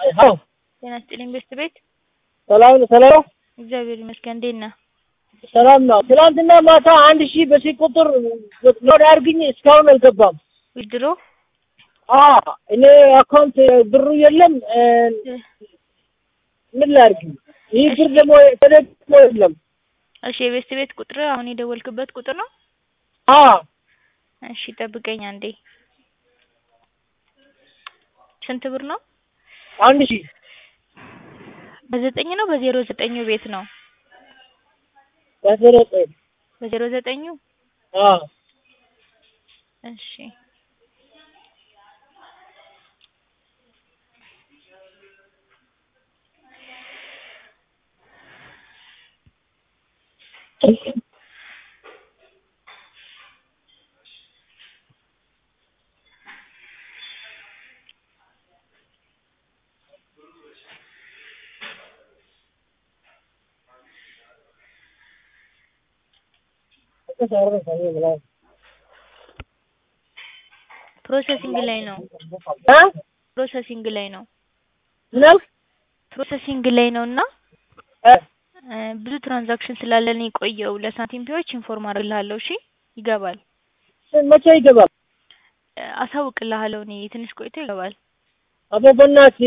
አዎ ጤና ይስጥልኝ ቤስት ቤት ሰላም ነው ሰላም ነው እግዚአብሔር ይመስገን እንዴት ነህ? ሰላም ነው። ትናንትና ማታ አንድ ሺህ በዚህ ቁጥር ሎድ አድርግኝ እስካሁን አልገባም። ዊድሮ አ እኔ አካውንት ብሩ የለም እ፣ ምን ላድርግ? ይህ ብር ደግሞ ተደግሞ የለም። እሺ የቤስት ቤት ቁጥር አሁን የደወልክበት ቁጥር ነው? አ እሺ ጠብቀኝ አንዴ። ስንት ብር ነው? አንድ ሺህ በዘጠኝ ነው በዜሮ ዘጠኙ ቤት ነው? በዜሮ ዘጠኝ በዜሮ ዘጠኙ አ እሺ ፕሮሰሲንግ ላይ ነው። አ ፕሮሰሲንግ ላይ ነው። ምን አልክ? ፕሮሰሲንግ ላይ ነው እና እ፣ እ፣ ብዙ ትራንዛክሽን ስላለን የቆየው ለሳንቲም ፒዎች ኢንፎርም አደርግልሃለሁ። እሺ ይገባል። መቼ ይገባል? እ፣ አሳውቅልሃለሁ እኔ ትንሽ ቆይቶ ይገባል። አቦ በእናትህ